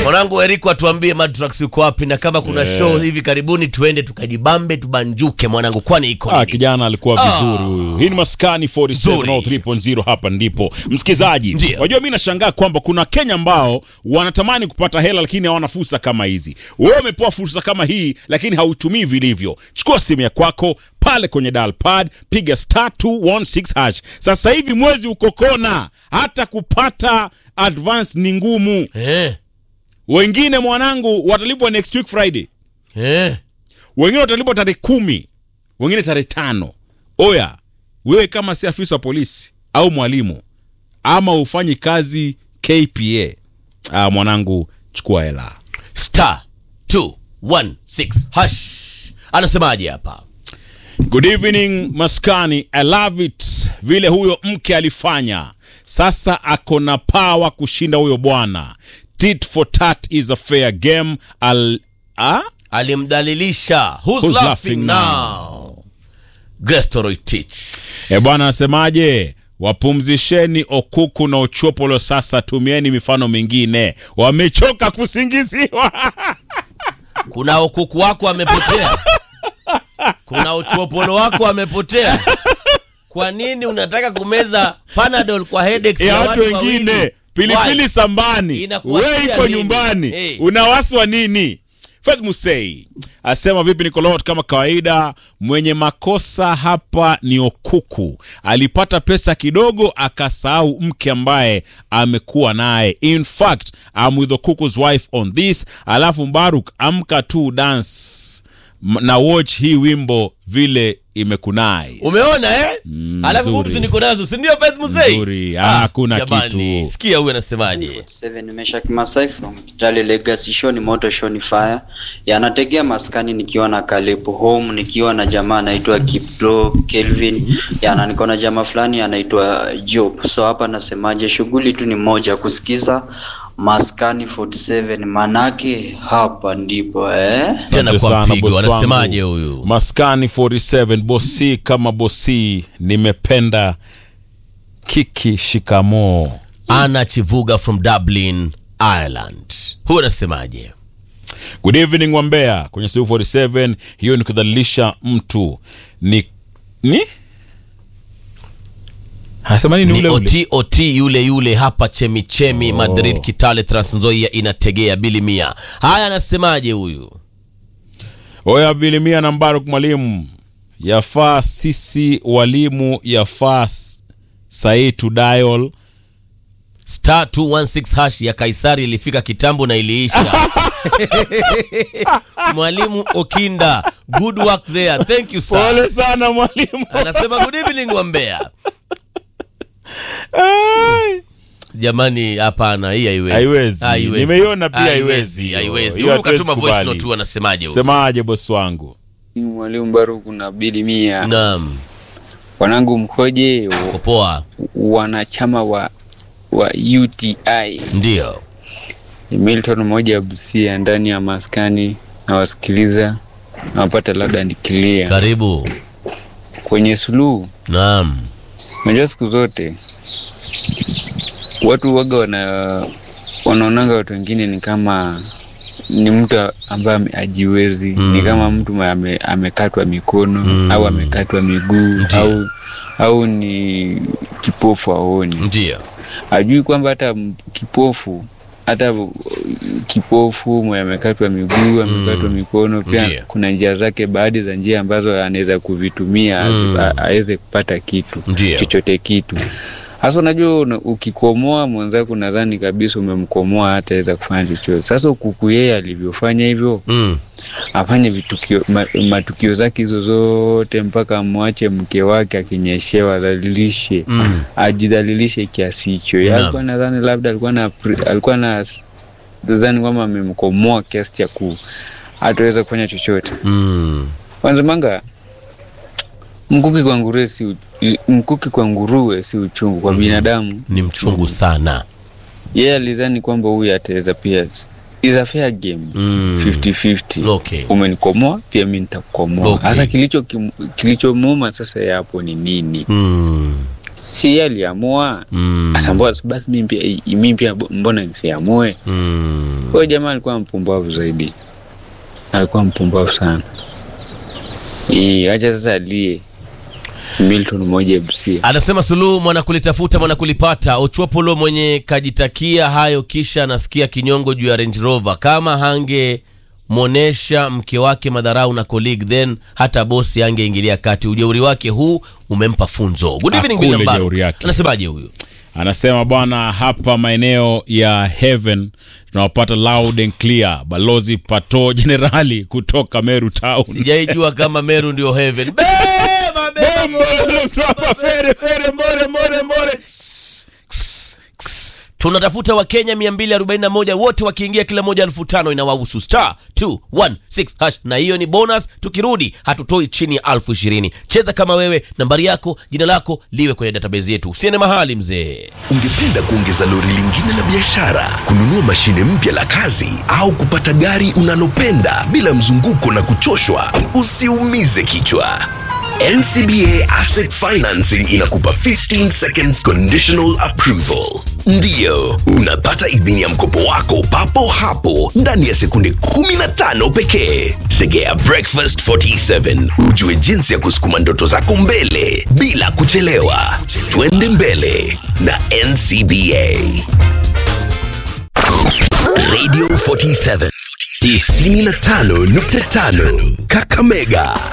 mwanangu Eriko atuambie Madrax yuko wapi na kama kuna show hivi karibuni tuende tukajibambe tubanjuke mwanangu kwani iko Ah, nini? kijana alikuwa Ah. vizuri huyu. Hii ni Maskani 47 hapa ndipo. Msikizaji, Ndio. wajua mimi nashangaa kwamba kuna Kenya ambao wanatamani kupata hela lakini hawana fursa kama hizi. Wewe umepewa fursa kama hii lakini hautumii vilivyo. Chukua simu ya kwako pale kwenye dial pad, piga star 216 hash. Sasa hivi mwezi uko kona, hata kupata advance ni ngumu. Eh, Wengine mwanangu watalipwa next week Friday. eh. wengine watalipwa tarehe kumi wengine tarehe tano oya wewe kama si afisa wa polisi au mwalimu ama ufanyi kazi kpa ah, mwanangu chukua hela Star 216 hash. Anasemaje hapa? good evening maskani i love it vile huyo mke alifanya sasa ako na pawa kushinda huyo bwana tit for tat is a fair game Al, ah? Alimdhalilisha. Who's, Who's laughing, laughing now? Grace Toroitich. E bwana anasemaje? Wapumzisheni Okuku na Ochopolo sasa, tumieni mifano mingine, wamechoka kusingiziwa. Kuna ukuku wako amepotea, kuna uchuopolo wako amepotea. Kwa nini unataka kumeza Panadol kwa headaches ya ya watu watu wengine, wawili? pilipili Why? sambani, Inakuwashia we iko nini? nyumbani, Eh. unawaswa nini? Fred Musei asema vipi Nicolot, kama kawaida, mwenye makosa hapa ni Okuku. Alipata pesa kidogo akasahau mke ambaye amekuwa naye. In fact, I'm with Okuku's wife on this. Alafu Mbaruk, amka tu dance M- na watch hii wimbo vile imekunai. Umeona eh? Mm, Alafu nzuri. pumzi niko nazo, si ndio Faith Musei? Nzuri. Ah, hakuna jamani, kitu. Sikia huyu anasemaje? 47 Nimeshak Masai from Kitale Legacy Show ni moto show ni fire. Yanategea maskani nikiwa na Caleb home nikiwa na jamaa anaitwa Kipdo Kelvin. Yana niko na jamaa fulani anaitwa Job. So hapa nasemaje shughuli tu ni moja kusikiza maskani 47 manake hapa ndipo eh. Tena Asante kwa sana, mpigo, boss anasemaje wangu. huyu? Maskani 47 bosi kama bosi, nimependa kiki shikamoo. Ana Chivuga from Dublin, Ireland. Huyu anasemaje? Good evening Wambea kwenye Siu 47. Hiyo ni kudhalilisha mtu ni ni anasema nini Ni ule ule oti oti yule yule hapa chemichemi Oh. Madrid, Kitale, Transnzoia inategea bili mia. Haya, anasemaje huyu? oya bilimia na Mbaruk mwalimu, yafaa sisi walimu yafaa s- sahii tu dial star 216 hash ya Kaisari ilifika kitambo na iliisha. Mwalimu Okinda, good work there. Thank you sir. pole sana mwalimu. Anasema good evening wa Mbeya. Ai. Jamani, hapana, hii haiwezi. Haiwezi. Nimeiona pia haiwezi hiyo. Haiwezi. Hiyo Huyu hatuwezi katuma voice kubali. note tu anasemaje huyu? Semaje bosi wangu? Mwalimu Baruku na Bili Mia, Naam, wanangu mkoje? W- uko poa. Wanachama wa wa UTI Ndio. ni Milton mmoja ya Busia ndani ya maskani, nawasikiliza nawapata labda ndikilia Karibu. kwenye suluhu. Naam. Unajua siku zote watu waga wana wanaonanga watu wengine ni kama ni mtu ambaye ame- hajiwezi Mm. ni kama mtu ma- ame, amekatwa mikono Mm. au amekatwa miguu Ndiyo. au au ni kipofu aoni Ndio. ajui kwamba hata m- kipofu hata uh, kipofu mwenye amekatwa miguu amekatwa mikono pia Ndiyo. kuna njia zake baadhi za njia ambazo anaweza kuvitumia Mm. a- aweze kupata kitu Ndio. chochote kitu sasa unajua una- ukikomoa mwenzako nadhani kabisa umemkomoa hataweza kufanya chochote sasa ukuku yeye alivyofanya hivyo Mm. afanye vitukio ma, matukio zake hizo zote mpaka amwache mke wake akinyeshewa adhalilishe Mm. ajidhalilishe kiasi hicho Yeye Naam. alikuwa nadhani labda alikuwa na pre- alikuwa na nadhani kwamba amemkomoa kiasi cha ku hataweza kufanya chochote Mm. wanzemanga mkuki kwa nguruwe si u- mkuki kwa nguruwe si uchungu kwa binadamu Ni mchungu sana. yeye alidhani kwamba huyu ataweza pia is a fair game Mm. 50-50 Okay. umenikomoa pia mi nitakukomoa Okay. sasa kilicho kim- kilichomuuma sasa ya hapo ni nini Mm. si yeye aliamua Mm. Sasa mbona basi mimi pia mimi pia mbona nisiamue Mm. huyo jamaa alikuwa mpumbavu zaidi alikuwa mpumbavu sana Ii, acha sasa alie Milton moja MC Anasema Suluhu mwana kulitafuta mwana kulipata. Ochwapolo mwenye kajitakia hayo, kisha anasikia kinyongo juu ya Range Rover. Kama hange mwonesha mke wake madharau na colleague, then hata bosi angeingilia kati. Ujeuri wake huu umempa funzo. Good evening Akule Bill Mbaru. jeuri yake. Anasemaje huyu? anasema bwana hapa maeneo ya heaven tunawapata loud and clear balozi pato jenerali kutoka meru town Sijaijua kama Meru ndio heaven. Beba, beba. Fere, fere, mbore, mbore, mbore. tunatafuta wakenya 241 wote wakiingia kila moja elfu tano inawahusu star 216 hash na hiyo ni bonus tukirudi hatutoi chini ya elfu ishirini cheza kama wewe nambari yako jina lako liwe kwenye database yetu usiende mahali mzee Ungependa kuongeza lori lingine la biashara, kununua mashine mpya la kazi, au kupata gari unalopenda bila mzunguko na kuchoshwa? Usiumize kichwa. NCBA Asset Financing inakupa 15 seconds conditional approval. Ndiyo, unapata idhini ya mkopo wako papo hapo ndani ya sekunde 15 pekee. Tegea Breakfast 47 ujue jinsi ya kusukuma ndoto zako mbele bila kuchelewa. Twende mbele na NCBA. Radio 47 95.5 Kakamega